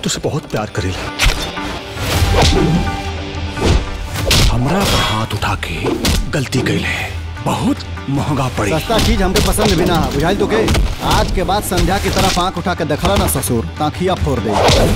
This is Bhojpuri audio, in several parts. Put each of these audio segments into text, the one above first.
तुझसे बहुत प्यार करेला हमरा पर हाथ उठा के गलती कैले है बहुत महंगा पड़ी सस्ता चीज हमके पसंद भी ना है बुझाइल तो के आज के बाद संध्या की तरफ आंख उठा के देखला ना ससुर ताखिया फोड़ दे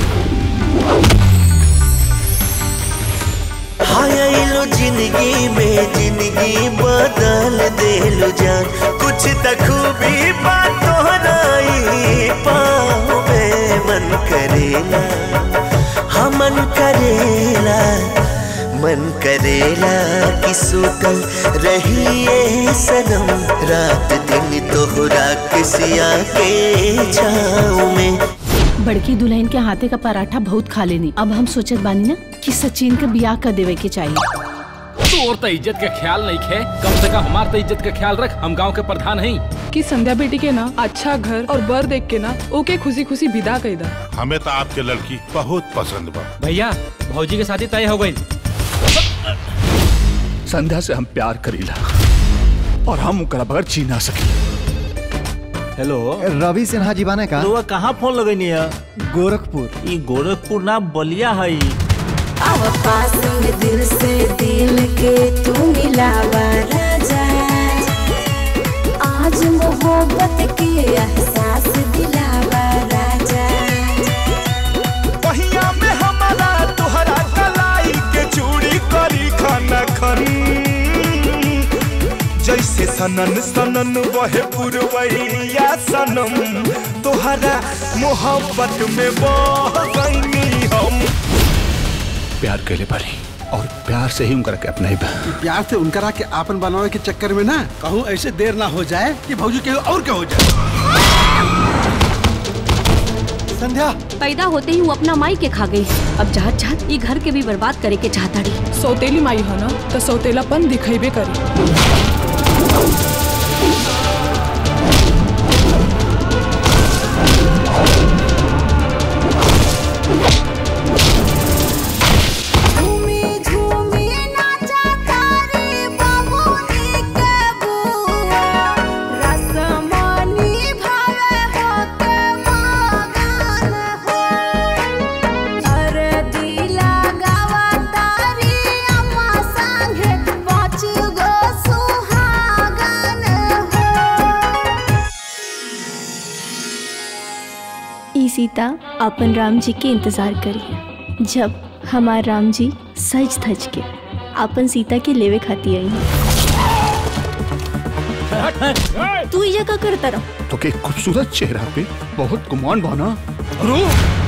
आयलो जिंदगी में जिंदगी बदल देलु जान कुछ त खूबी बातों नहीं पाँव में मन करेला हाँ मन करेला मन करेला कि सुतल रहिए सनम रात दिन तोहरा किसिया के छाँव में बड़की दुल्हन के हाथे का पराठा बहुत खा लेनी अब हम सोचत बानी ना कि सचिन के बियाह कर देवे के चाहिए तोर तो इज्जत का ख्याल नहीं खे कम से कम हमार तो इज्जत का ख्याल रख हम गांव के प्रधान हैं कि संध्या बेटी के ना अच्छा घर और बर देख के ना ओके खुशी खुशी विदा कर दा हमें तो आपके लड़की बहुत पसंद बा भैया भौजी के शादी तय हो गई संध्या से हम प्यार करीला और हम ओकरा बगैर जी ना सकी हेलो रवि सिन्हा जी बाने का तो कहाँ फोन लगनी है गोरखपुर ई गोरखपुर ना बलिया है अब पास में दिल से दिल के तू मिलावा राजा आज मोहब्बत के एहसास दिलावा राजा पहिया में हमारा तोहरा कलाई के चूड़ी करी खाना खन जैसे सनन सनन वहे पुरवैया सनम तोहरा मोहब्बत में बह गईनी हम प्यार कैले पड़ी और प्यार से ही उनका के अपना ही प्यार से उनकरा के आपन बनावे के चक्कर में ना कहूँ ऐसे देर ना हो जाए कि भौजी के और क्या हो जाए संध्या पैदा होते ही वो अपना माई के खा गई अब चाहत चाहत ये घर के भी बर्बाद करे के चाहता रही सौतेली माई है ना तो सौतेलापन दिखेबे करी झूमी झूमी नाचा तारे बाबूनी के बुआ रसमनी भावे होते मगन हो अरे दिला गावा तारी अम्मा संगे पाँच गो सुहागन हो ई सीता अपन राम जी के इंतजार करिए जब हमार राम जी सज धज के अपन सीता के लेवे खाती आई तू ये का करता रहो तो के खूबसूरत चेहरा पे बहुत गुमान बाना